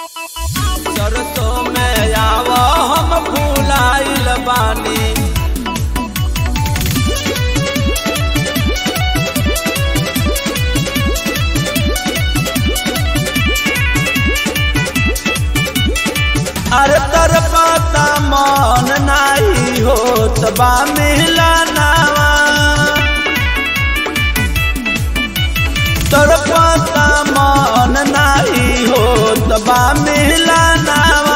सरसों में आव हम भूलाइल बानी अरे तर पता मन नाही होत बा मिला नावा तर पता मन नाही होत बा मिला नावा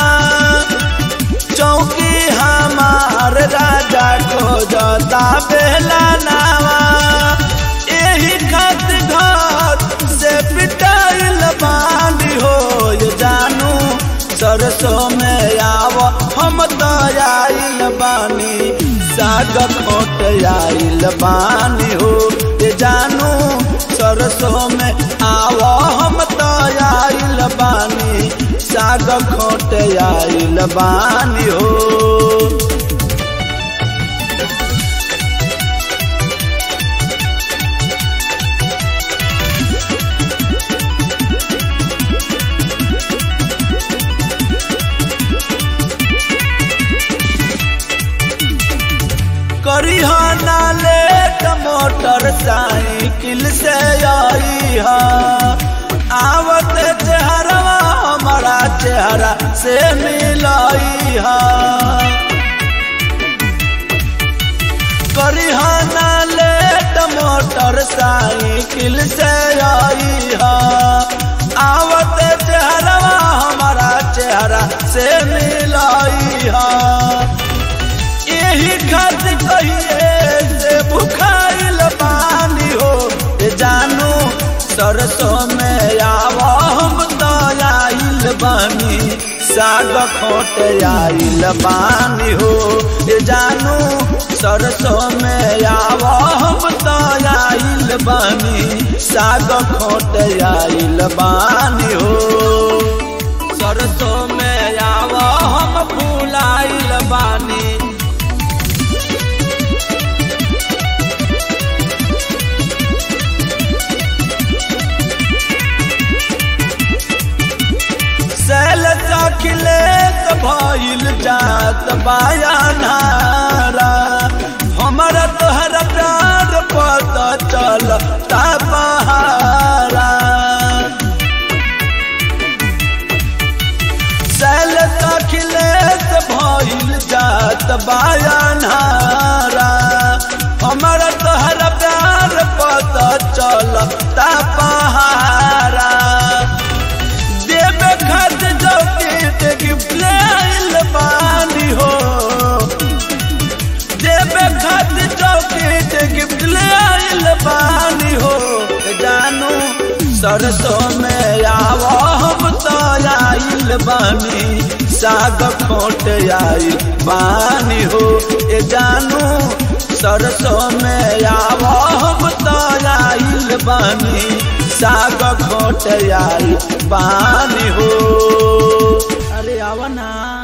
चौकी हमार राजा को जता बेला नावा एही खत घर से पिटाइल बांधी हो जानू सरसों में आव हम तो आइल बानी साग खोट आइल बानी हो ये जानू सरसों में आव हम तो आइल बानी साग खोट आइल बानी हो करी ना लेट मोटर साइकिल से आई हा आवत चेहरवा हमारा चेहरा से मिलाई हा करी ना लेट मोटर साइकिल से आई हा आवत चेहरवा हमारा चेहरा से मिलाई हा यही खत कहिए से बुखाइल पानी हो ए जानू सरसों में आव हम तो आइल बानी साग खोट आइल बानी हो ए जानू सरसों में आव हम तो आइल बानी साग खोट आइल बानी हो सरसों में आव हम भूलाइल बानी सैल अखिलेश भइल जात बायानारा हमारा तोहरा प्यार पता चल पहारा सैल अखिलेश भइल जात बायानारा हमारा तोहरा प्यार पता चल पहारा देवे खत जौकीट गिफ्ट लाइल बानी हो देवे खत जौकीट गिफ्ट लाइल बानी हो जानू सरसों में आव हम तो आइल बानी साग खोट आइल बानी हो ए जानू सरसों में आव हम तो आइल बानी साग खोट आई पानी हो अरे आवा ना